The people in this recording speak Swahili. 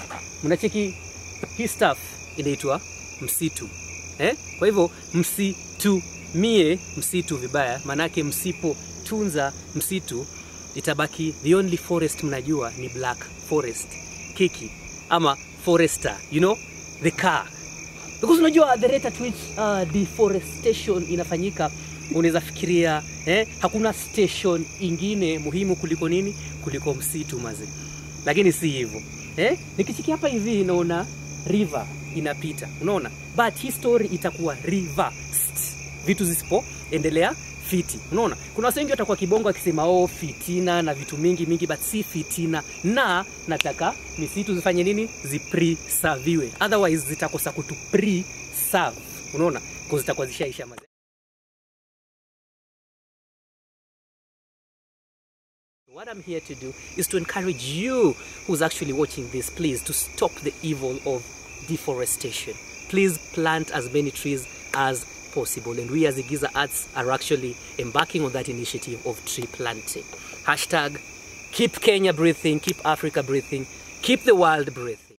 mnacheki hii stuff inaitwa msitu eh? Kwa hivyo msitumie msitu vibaya, maanake msipotunza msitu itabaki the only forest mnajua ni black forest kiki ama forester you know the car because unajua the rate at which uh, deforestation inafanyika unaweza fikiria eh, hakuna station ingine muhimu kuliko nini kuliko msitu mazi lakini si hivyo eh? nikichiki hapa hivi naona river inapita unaona but hii story itakuwa reversed vitu zisipoendelea fiti unaona kuna watu wengi watakuwa kibongo akisema oh fitina na vitu mingi mingi but si fitina na nataka misitu zifanye nini zipreserviwe otherwise zitakosa kutu preserve unaona kwa zitakuwa zishaisha maze What I'm here to do is to encourage you who's actually watching this, please, to stop the evil of deforestation. Please plant as many trees as possible. And we as Igiza Arts are actually embarking on that initiative of tree planting. Hashtag keep Kenya breathing, keep Africa breathing, keep the world breathing.